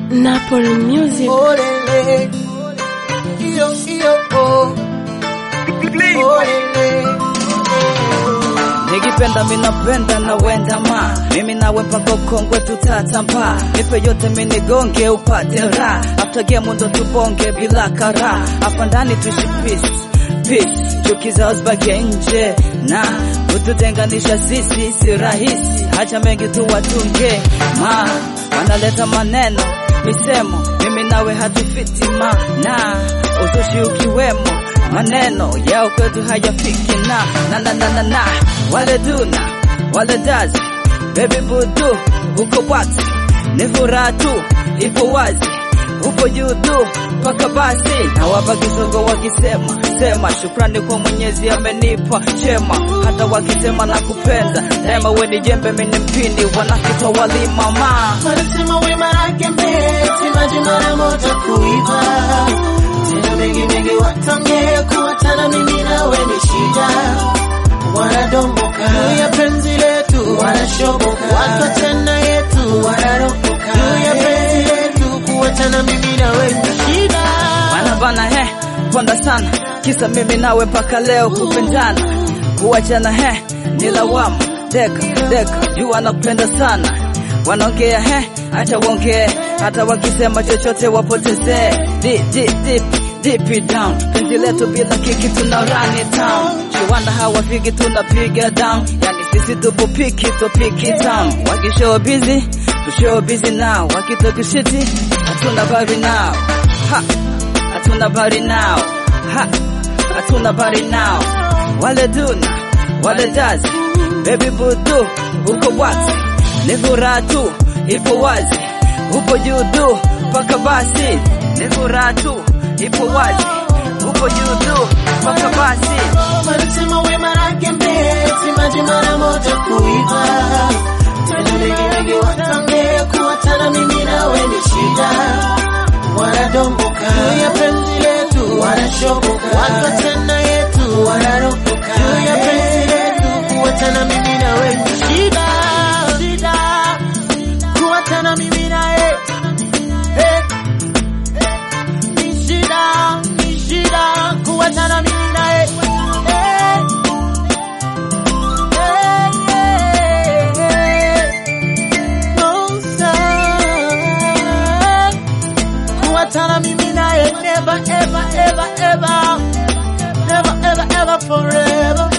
Napoli Music. Olele. Iyo, iyo, oh. Olele. Nikipenda minapenda na wenda ma mimi nawe mpaka ukongwe tutatamba nipe yote minigonge upate raha after game ndo tubonge bila kara hapa ndani tuishi peace peace chuki zao zibaki nje na kututenganisha sisi si rahisi hacha mengi tu watunge ma wanaleta maneno misemo mimi nawe hatufiti ma na uzushi ukiwemo maneno yao kwetu hayafiki na na na na na na wale duna wale dazi baby budu uko bwati ni furaha tu ipo wazi upo juu tu mpaka basi na wapa kisogo wakisema sema shukrani kwa mwenyezi amenipa chema hata wakisema na kupenda daima we ni jembe mini mpindi wanakitwa walima ma Wanasema wema lake mbesi, maji mara moja kuiva. Tena mengi mengi watange kuachana mimi nawe ni shida. Wanadomboka juu ya penzi letu, wanashoboka wakachana yetu, wanaropoka juu ya penzi letu, kuachana mimi nawe ni shida. bana bana he ponda sana kisa mimi nawe mpaka leo kupendana kuachana he ni lawama deka deka jua nakupenda sana wanaongea he acha waongee hata wakisema chochote wapotezee Di- di- deep deep down penzi letu bila kiki tuna run it down chiwanda hawafiki tunapiga down yani sisi tupo piki to piki town wakishow busy tushow busy now wakitokishiti hatuna bari now ha hatuna bari now ha hatuna bari now wale duna wale dazi baby budu uko bwati ni furaha tu ipo wazi upo juu tu mpaka basi ni furaha tu ipo wazi upo juu tu mpaka basi Wanasema wema lake mbesi, maji mara moja kuiva. Tena mengi mengi watange kuachana mimi nawe ni shida. Wanadomboka juu ya penzi letu, wanashoboka wakachana yetu, wanaropoka juu ya penzi letu, kuachana mimi nawe ni shida. Shida. Kuachana mimi nawe eh. Ni shida, ni shida, kuachana mimi nawe eh. Kuachana mimi naye never ever ever ever never ever ever forever